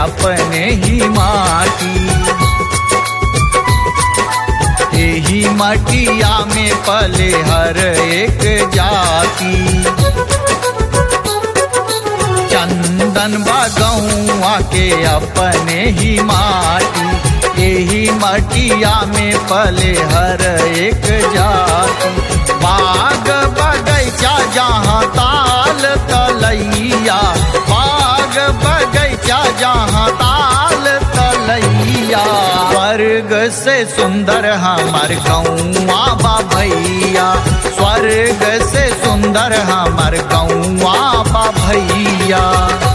अपने ही माटी यही मटिया में पले हर एक जाति चंदन बगौआ के अपने ही माटी यही मटिया में पले हर एक जाति बाग बगैचा जहाँ ताल तलैया बाग बगैचा जहाँ ताल तलैया स्वर्ग से सुंदर हमर गौआ बा भैया स्वर्ग से सुंदर हमर गौआ बा भैया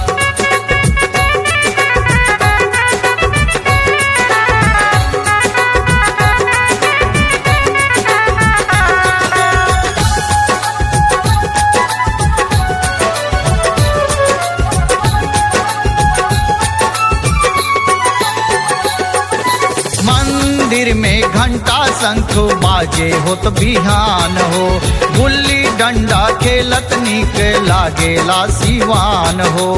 मंदिर में घंटा शंख बाजे होत बिहान हो गुल्ली डंडा खेलत निक लागेला सिवान हो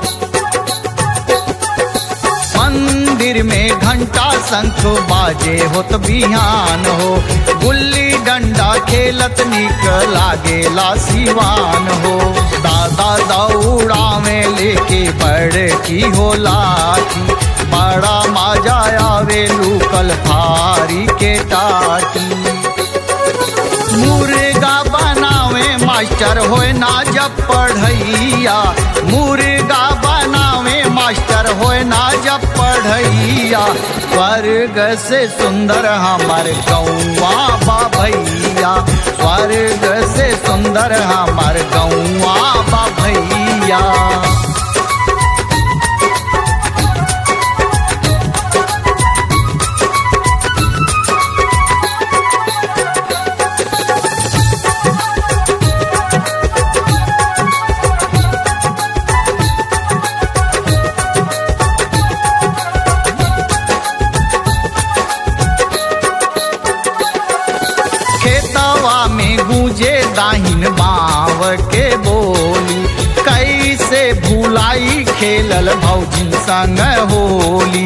मंदिर में घंटा शंख बाजे होत बिहान हो गुल्ली डंडा खेलत निक लागेला सिवान हो दादा दौड़ा में लेके बड़ की हो लाठी बड़ा मजा आवे लूकल फारी के टाटी मुर्गा बनावे मास्टर होए ना जब पढ़ैया मुर्गा बनावे मास्टर होए ना जब पढ़ैया स्वर्ग से सुंदर हमर गौआ बा भैया स्वर्ग से सुंदर हमर गौआ बा भैया खेतवा में गूंजे दाहिन बाव के बोली कैसे भुलाई खेलल भौजी संग होली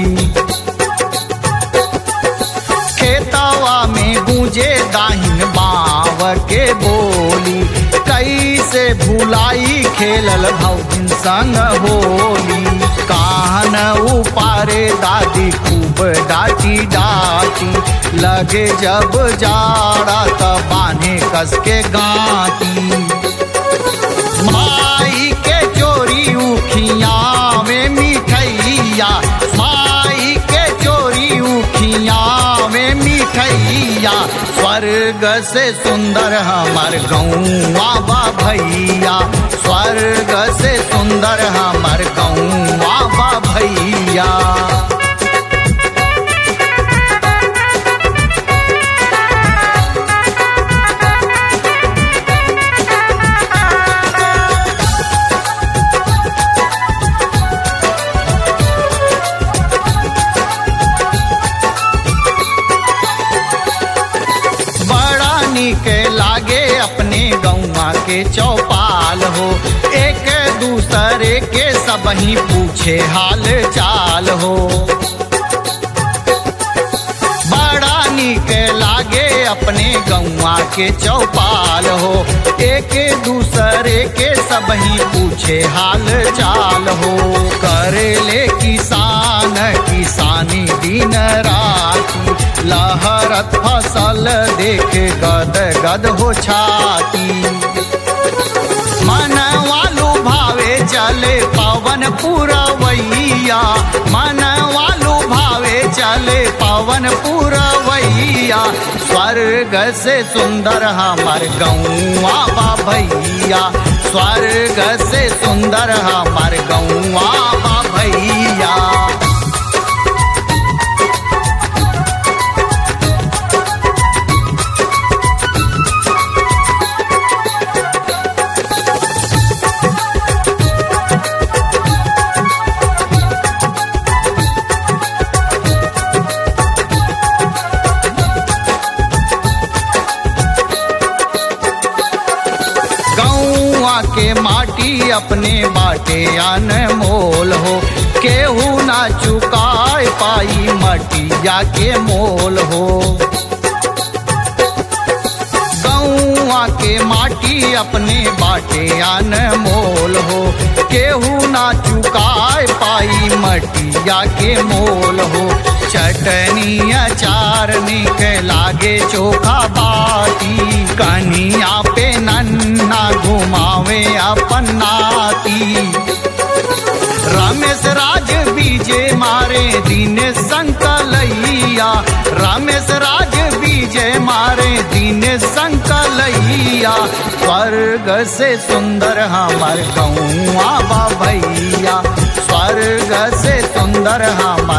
खेतवा में गूंजे दाहिन बाव के बोली कैसे भुलाई खेलल भौजी संग होली काहन उपारे दादी खूब डाटी डाटी लगे जब जाड़ा त बाने कस के गाती माई के चोरी उखिया में मिठैया माई के चोरी उखिया में मिठैया स्वर्ग से सुंदर हमर गौआ बा भैया स्वर्ग से सुंदर हमर गौआ बा भैया बड़ा निक लागे अपने गौआ के चौपाल हो एक दूसरे के सब ही पूछे हाल चाल हो बड़ा निक लागे अपने गौआ के चौपाल हो एक दूसरे के सब ही पूछे हाल चाल हो करे ले किसान किसानी दिन राती लहरत फसल देख गद गद हो छाती मन वालू भावे चले पवन पुरवैया मन वालू भावे चले पवन पुरवैया स्वर्ग से सुंदर हमर गौआ बा भैया स्वर्ग से सुंदर हमर गौआ बा भैया गौआ गौआ के माटी अपने बाटे अनमोल हो केहू ना चुकाए पाई मटिया के मोल हो गौआ के माटी अपने बाटे अनमोल हो केहू ना चुकाए पाई मटिया के मोल हो चटनी अचार निक लागे चोखा बाटी कनिया पे नन्ना घुमावे अपन नाती रमेश राज बीजे मारे दीन संकलैया रमेश राज बीजे मारे दीन संकलैया स्वर्ग से सुंदर हमर गौआ भैया स्वर्ग से सुंदर हमर